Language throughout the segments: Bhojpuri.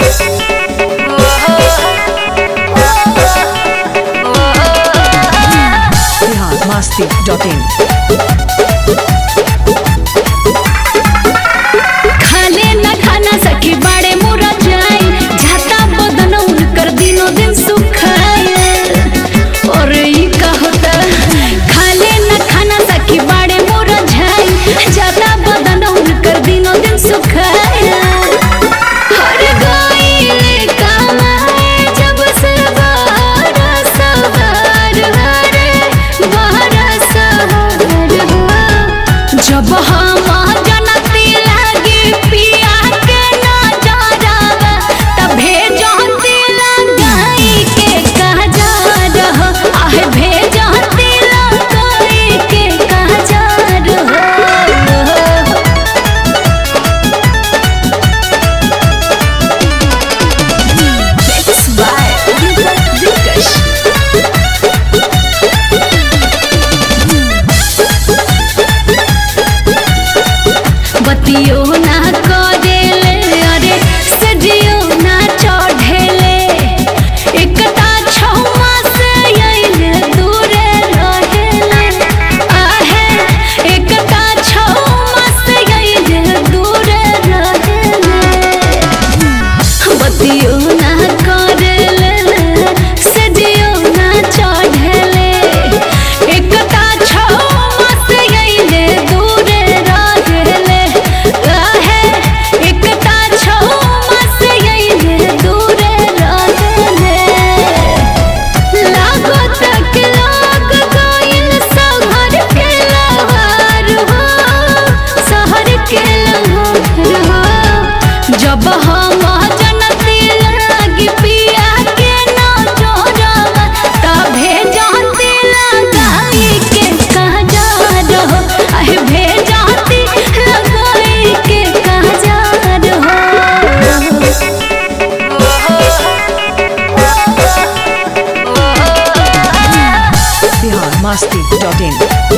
biharmasti.in खाले न खाना सखी बाड़े मोरा जाए जाता बदन उनकर दिनों दिन सुखाए और ई का होता खाले न खाना सखी बाड़े मोरा जाए जाता बदन उनकर दिनों दिन सुखाए हर गई कमाए जब से बारा सवार हरे बारा सवार हो जब हम जनती लागी पिया के न जराव तभे जानती लगाई के कहा जा रहो आहे भेजती लगाई के कहा जा रहो Mixed by Deepak Dikash. बतियो ना करेले अरे सजियो ना चढ़ेले एकटा छौमा से अइले दूरे रहेले आहे एकटा छौमा से अइले दूरे रहेले बतियो ना करेले सजियो ना चढ़ेले एकटा छौमा से अइले दूरे रहेले आहे एकटा छौमा से अइले दूरे रहेले लागत के लाग गइल शहर के लहर हो शहर के लहर हो जब हम जनती लागी पिया के न जोरब तभे जानती लगाई के कहा जा रहो आहे भेजाती लगाई के कहा जा रहो biharmasti.in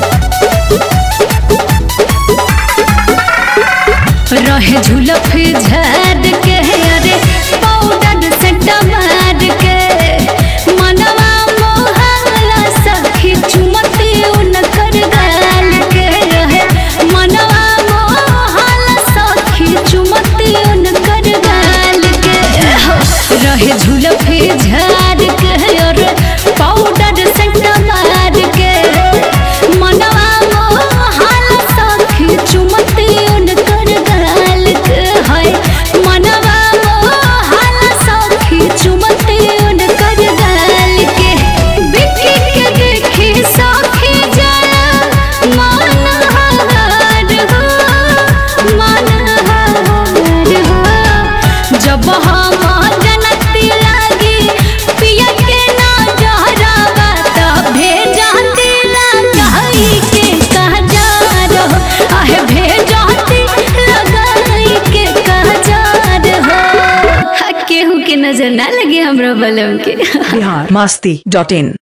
रहे झुलफ झाड़ के अरे पाउडर से टमार के मनवा मोहला सखी चुमती उनकर गाल के रहे मनवा मोहला सखी चुमती उनकर गाल के रहे झुलफ झाड़ के अरे पाउडर से टमार के मनवा मोहला सखी चुमती उनकर गाल के है मनवा मोहला सखी चुमती उनकर गाल के बिकी के देखी सखी जरा मन हार हो मन हार हो जब हम जनती लागी पिया के ना जहरावा तभे जानती लगाई के कहा जा रहो आहे भेजाती लगाई के कहा जा रहो केहू के नजर ना लगे हमरा बलम के biharmasti.in